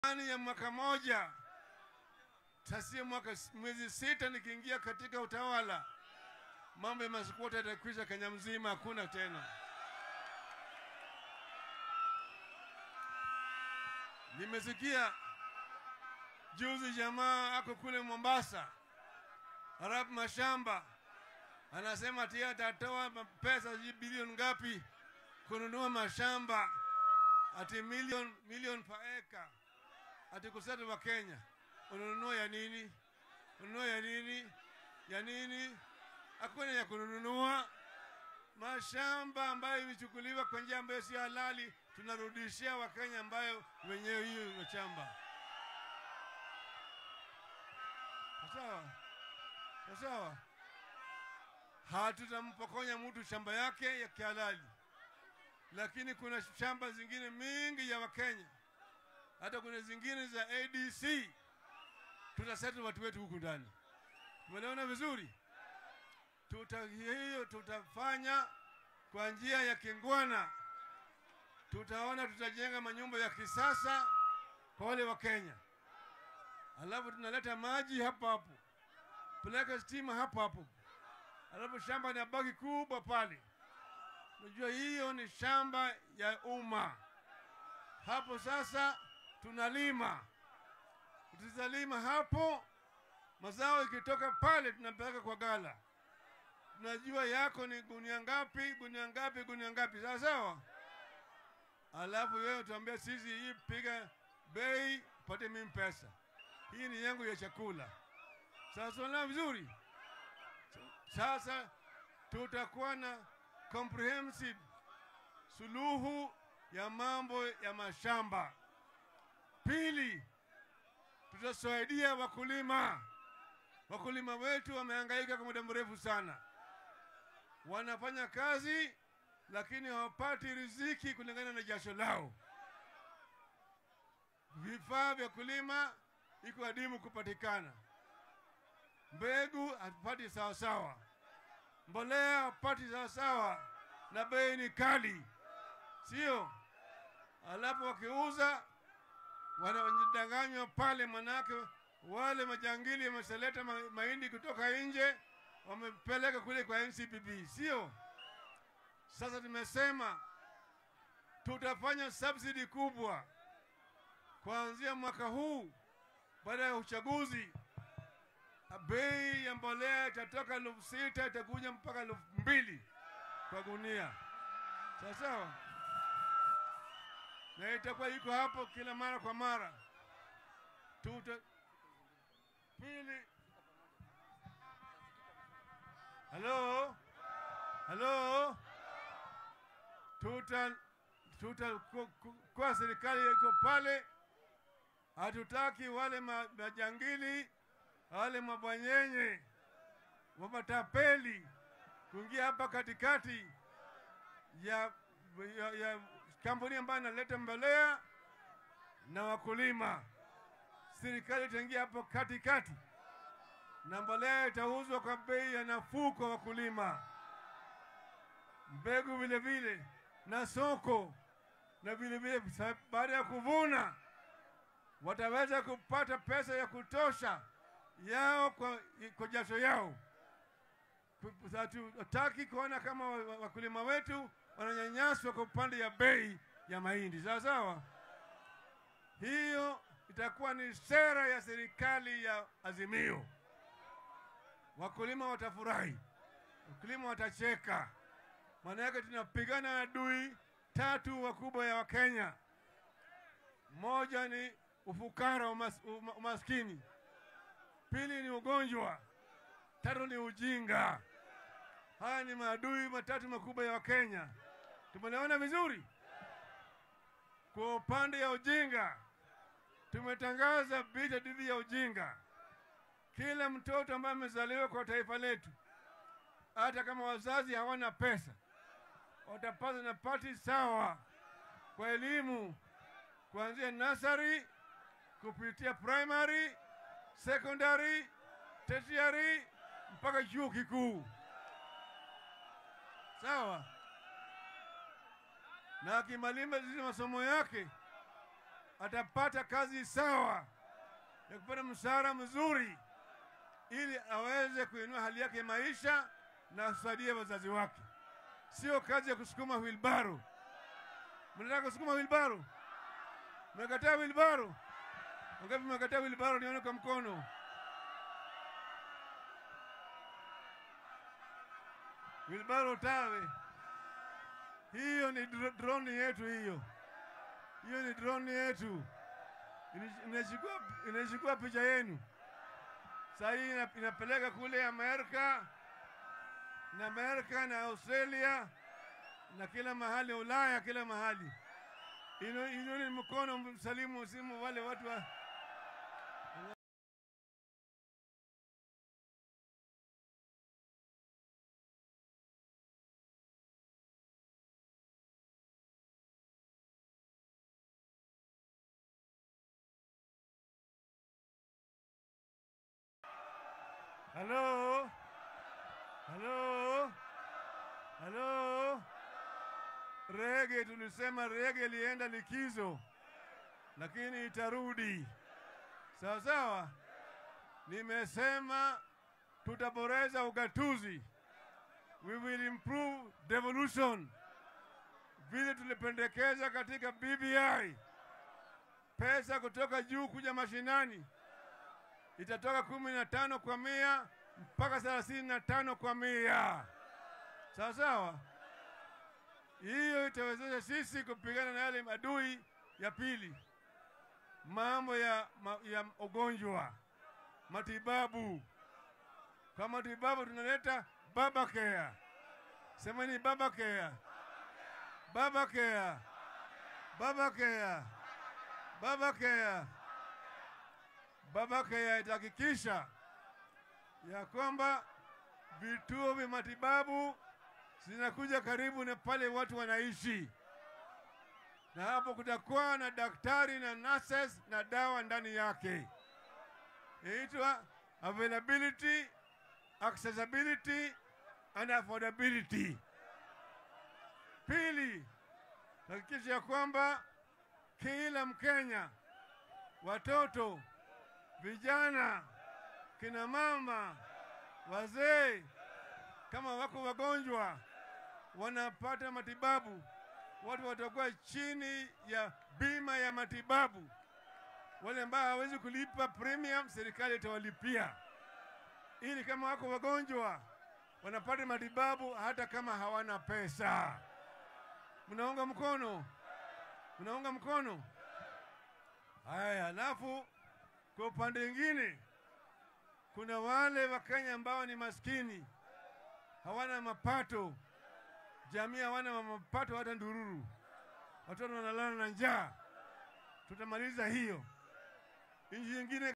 ndani ya mwaka moja tasia mwaka mwezi sita nikiingia katika utawala, mambo ya masikuota yatakwisha Kenya mzima, hakuna tena. Nimesikia juzi jamaa ako kule Mombasa, Arab mashamba, anasema ati atatoa pesa sijui bilioni ngapi kununua mashamba, ati milioni milioni per acre, ati kusatu wa Kenya. Ununua ya nini? Ununua ya nini? Ya nini? Hakuna ya kununua mashamba ambayo imechukuliwa kwa njia ambayo si halali, tunarudishia Wakenya ambayo wenyewe hiyo mashamba. Sawa sawa, hatutampokonya mtu shamba yake ya kihalali, lakini kuna shamba zingine mingi ya Wakenya, hata kuna zingine za ADC tutaseti watu wetu huku ndani. Tumeelewana vizuri? Tuta hiyo tutafanya kwa njia ya kingwana. Tutaona tutajenga manyumba ya kisasa kwa wale wa Kenya, alafu tunaleta maji hapo hapo, peleka stima hapo hapo, alafu shamba inabaki kubwa pale. Unajua hiyo ni shamba ya umma. Hapo sasa tunalima Tukizalima hapo, mazao ikitoka pale tunapeleka kwa gala. Tunajua yako ni gunia ngapi, gunia ngapi, gunia ngapi, sawa sawa. Alafu wewe utaambia sisi, hii piga bei, pate mimi pesa, hii ni yangu ya chakula. Sasa na vizuri. Sasa tutakuwa na comprehensive suluhu ya mambo ya mashamba. Pili, tutasaidia wakulima. Wakulima wetu wamehangaika kwa muda mrefu sana, wanafanya kazi lakini hawapati riziki kulingana na jasho lao. Vifaa vya kulima iko adimu kupatikana, mbegu hatupati sawasawa, mbolea hapati sawasawa, na bei ni kali, sio? Alafu wakiuza wanadanganywa pale, manake wale majangili wameseleta ma mahindi kutoka nje wamepeleka kule kwa NCPB, sio? Sasa tumesema tutafanya subsidy kubwa kuanzia mwaka huu. Baada ya uchaguzi, bei ya mbolea itatoka elfu sita itakuja mpaka elfu mbili kwa gunia, sawa sawa na itakuwa iko hapo kila mara kwa mara. Tuta pili, halo halo, tuta tuta kwa serikali iko pale, hatutaki wale majangili wale mabwanyenye wamatapeli kuingia hapa katikati ya, ya, ya kampuni ambayo inaleta mbolea na wakulima. Serikali itaingia hapo katikati na mbolea itauzwa kwa bei ya nafuu kwa wakulima, mbegu vile vile na soko, na vile vile baada ya kuvuna wataweza kupata pesa ya kutosha yao kwa, kwa jasho yao. Hatutaki kuona kama wakulima wetu wananyanyaswa kwa upande ya bei ya mahindi. Sawa sawa, hiyo itakuwa ni sera ya serikali ya Azimio. Wakulima watafurahi, wakulima watacheka, maana yake tunapigana na adui tatu wakubwa ya Wakenya. Moja ni ufukara, umas, umaskini; pili ni ugonjwa; tatu ni ujinga. Haya ni maadui matatu makubwa ya Wakenya. Tumeelewana vizuri? Kwa upande ya ujinga, tumetangaza vita dhidi ya ujinga. Kila mtoto ambaye amezaliwa kwa taifa letu, hata kama wazazi hawana pesa, watapata nafasi sawa kwa elimu kuanzia nasari kupitia primary, secondary, tertiary mpaka chuo kikuu. Sawa. na akimaliza masomo yake atapata kazi sawa ya kupata mshahara mzuri, ili aweze kuinua hali yake ya maisha na kusaidie wazazi wake, sio kazi ya kusukuma wilbaro. Mnataka kusukuma wilbaro? Mmekataa wilbaro? Wangapi mmekataa wilbaro? Nione kwa mkono. Wilbaro tawe, hiyo ni dro- drone yetu hiyo, hiyo ni drone yetu, Ini- inachukua inachukua picha yenu. Saa hii ina- inapeleka kule Amerika na Amerika na Australia na kila mahali Ulaya, kila mahali. Ino- Inoni mkono msalimu simu wale watu wa Halo? Halo? Halo? Rege, tulisema rege ilienda likizo, lakini itarudi. Sawa sawa. Nimesema tutaboresha ugatuzi. We will improve devolution. Vile tulipendekeza katika BBI, pesa kutoka juu kuja mashinani itatoka kumi na tano kwa mia mpaka thelathini na tano kwa mia. Sawa sawa. Hiyo itawezesha sisi kupigana na yale adui ya pili, mambo ya, ma, ya ugonjwa, matibabu. Kwa matibabu tunaleta baba care. Semeni baba care, baba care, baba care, baba care. Baba care itahakikisha ya kwamba vituo vya matibabu zinakuja karibu na pale watu wanaishi, na hapo kutakuwa na daktari na nurses na dawa ndani yake. Inaitwa availability, accessibility and affordability. Pili, hakikisha ya kwamba kila Mkenya, watoto, vijana, kina mama, wazee, kama wako wagonjwa wanapata matibabu. Watu watakuwa chini ya bima ya matibabu. Wale ambao hawezi kulipa premium, serikali itawalipia, ili kama wako wagonjwa wanapata matibabu hata kama hawana pesa. Mnaunga mkono? Mnaunga mkono? Haya, alafu kwa upande mwingine kuna wale Wakenya ambao ni maskini, hawana mapato, jamii hawana mapato, hata ndururu, watoto wanalala na njaa. Tutamaliza hiyo. Nchi nyingine